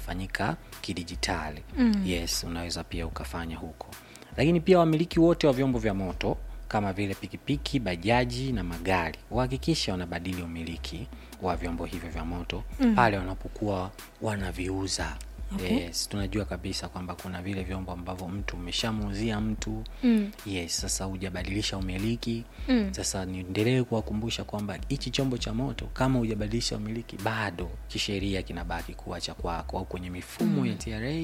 inafanyika kidijitali mm. yes unaweza pia ukafanya huko lakini pia wamiliki wote wa vyombo vya moto kama vile pikipiki bajaji na magari wahakikisha wanabadili umiliki wa vyombo hivyo vya moto mm. pale wanapokuwa wanaviuza Okay. yes tunajua kabisa kwamba kuna vile vyombo ambavyo mtu umeshamuuzia mtu mm. yes sasa hujabadilisha umiliki mm. sasa niendelee kuwakumbusha kwamba hichi chombo cha moto kama hujabadilisha umiliki bado kisheria kinabaki kuwa cha kwako au kwenye mifumo mm. ya tra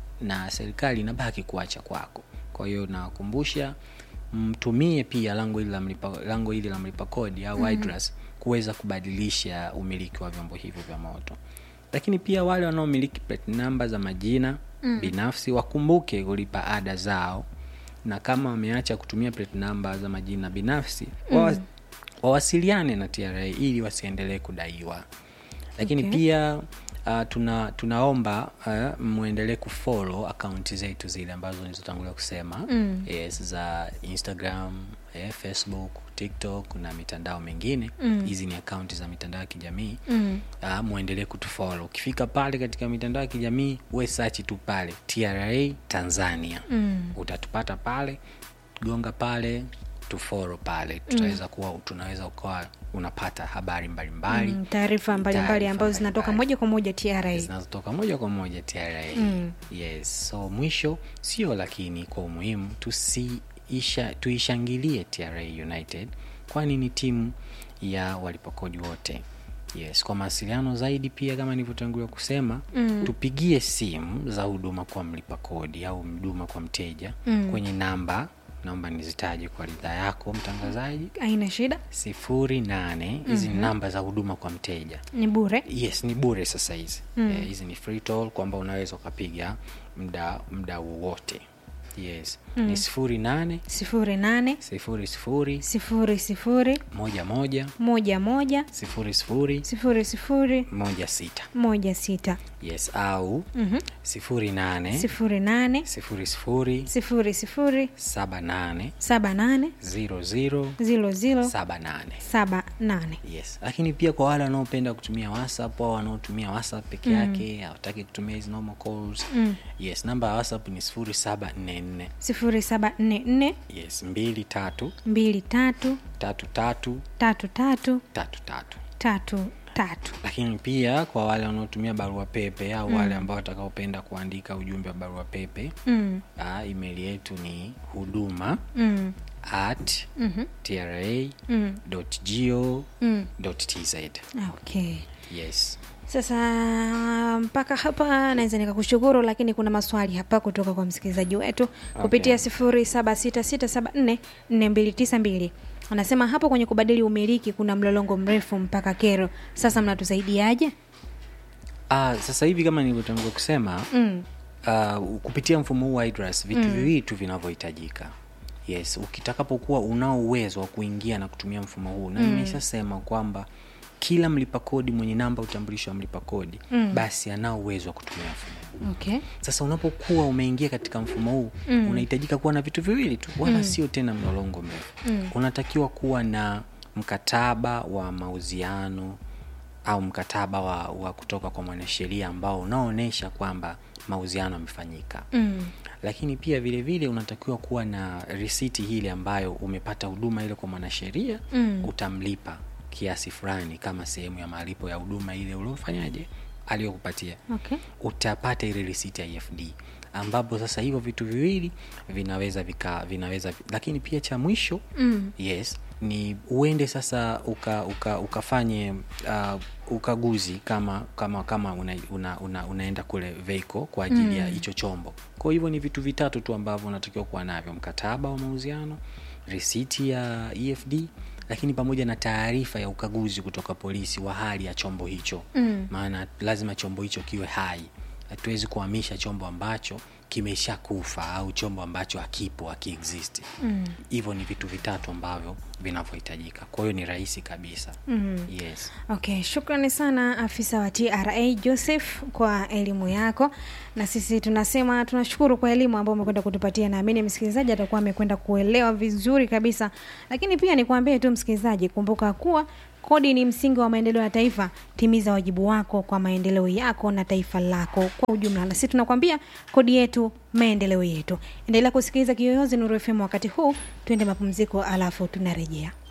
na serikali inabaki kuwa cha kwako kwa hiyo nawakumbusha mtumie pia lango hili la mlipa, lango hili la mlipa kodi au mm. kuweza kubadilisha umiliki wa vyombo hivyo vya moto lakini pia wale wanaomiliki plate namba za majina mm. binafsi wakumbuke kulipa ada zao na kama wameacha kutumia plate namba za majina binafsi mm. wawasiliane na tra ili wasiendelee kudaiwa lakini Okay. okay. pia uh, tuna tunaomba uh, mwendelee kufollow akaunti zetu zile ambazo nilizotangulia kusema mm. yes, za instagram eh, facebook tiktok na mitandao mingine hizi mm. ni akaunti za mitandao ya kijamii mm. uh, mwendelee kutufollow ukifika pale katika mitandao ya kijamii we search tu pale tra tanzania mm. utatupata pale gonga pale tuforo pale tutaweza kuwa tunaweza ukawa unapata habari mbalimbali Mm, taarifa mbalimbali Taarifa ambazo zinatoka mbalimbali moja kwa moja tra zinazotoka moja kwa moja tra mm. yes so mwisho sio lakini kwa umuhimu tusiisha tuishangilie tra united kwani ni timu ya walipakodi wote yes kwa mawasiliano zaidi pia kama nilivyotangulia kusema mm. tupigie simu za huduma kwa mlipa kodi au huduma kwa mteja mm. kwenye namba naomba nizitaje kwa ridhaa yako mtangazaji aina shida sifuri nane hizi ni namba za huduma kwa mteja ni bure yes ni bure sasa hizi mm. eh, hizi ni free toll kwamba unaweza ukapiga mda mda wowote yes mm. ni sifuri nane sifuri nane sifuri sifuri sifuri sifuri moja moja moja moja sifuri sifuri sifuri sifuri moja sita moja sita yes au mm-hmm. sifuri nane sifuri nane sifuri sifuri sifuri sifuri saba nane saba nane ziro ziro zilo zilo saba nane saba nane yes lakini pia kwa wale wanaopenda kutumia whatsapp au wanaotumia whatsapp peke yake hawataki kutumia hizi normal calls mm. yes namba ya whatsapp ni sifuri saba nne nne sifuri saba nne nne yes mbili tatu mbili tatu tatu tatu tatu tatu tatu tatu tatu tatu lakini pia kwa wale wanaotumia barua pepe au mm. wale ambao watakaopenda kuandika ujumbe wa barua pepe mm. uh, email yetu ni huduma Mm. at Mhm. tra Mm. go Mm. tz okay yes sasa mpaka hapa naweza nikakushukuru lakini kuna maswali hapa kutoka kwa msikilizaji wetu kupitia sifuri saba sita sita saba nne nne mbili tisa mbili anasema hapo kwenye kubadili umiliki kuna mlolongo mrefu mpaka kero sasa mnatusaidiaje Ah, sasa hivi kama nilivyotangulia kusema mm. uh, kupitia mfumo huu wa IDRAS vitu mm. viwili tu vinavyohitajika yes ukitakapokuwa unao uwezo wa kuingia na kutumia mfumo huu na nimeshasema kwamba kila mlipa kodi mwenye namba utambulisho wa mlipa kodi mm. basi anao uwezo wa kutumia mfumo huu okay sasa unapokuwa umeingia katika mfumo huu mm. unahitajika kuwa na vitu viwili tu wala mm. sio tena mlolongo mrefu mm. unatakiwa kuwa na mkataba wa mauziano au mkataba wa, wa kutoka kwa mwanasheria ambao unaoonyesha kwamba mauziano yamefanyika mm. lakini pia vile vile unatakiwa kuwa na risiti hile ambayo umepata huduma ile kwa mwanasheria Mm. utamlipa kiasi fulani kama sehemu ya malipo ya huduma ile uliofanyaje aliyokupatia okay utapata ile risiti ya efd ambapo sasa hivyo vitu viwili vinaweza vika vinaweza lakini pia cha mwisho mm. yes ni uende sasa uka, uka, ukafanye uh, ukaguzi kama kama kama una, una, una, unaenda kule veiko kwa ajili mm. ya hicho chombo kwa hivyo ni vitu vitatu tu ambavyo unatakiwa kuwa navyo mkataba wa mauziano risiti ya efd lakini pamoja na taarifa ya ukaguzi kutoka polisi wa hali ya chombo hicho Mm. maana lazima chombo hicho kiwe hai hatuwezi kuhamisha chombo ambacho kimesha kufa au chombo ambacho hakipo hakiexist hivyo ni vitu vitatu ambavyo vinavyohitajika kwa hiyo ni rahisi kabisa Mm. yes okay shukrani sana afisa wa tra joseph kwa elimu yako na sisi tunasema tunashukuru kwa elimu ambayo umekwenda kutupatia naamini msikilizaji atakuwa amekwenda kuelewa vizuri kabisa lakini pia nikwambie tu msikilizaji kumbuka kuwa kodi ni msingi wa maendeleo ya taifa timiza wajibu wako kwa maendeleo yako na taifa lako kwa ujumla na sisi tunakwambia kodi yetu maendeleo yetu endelea kusikiliza kiyoyozi nuru fm wakati huu tuende mapumziko alafu tunarejea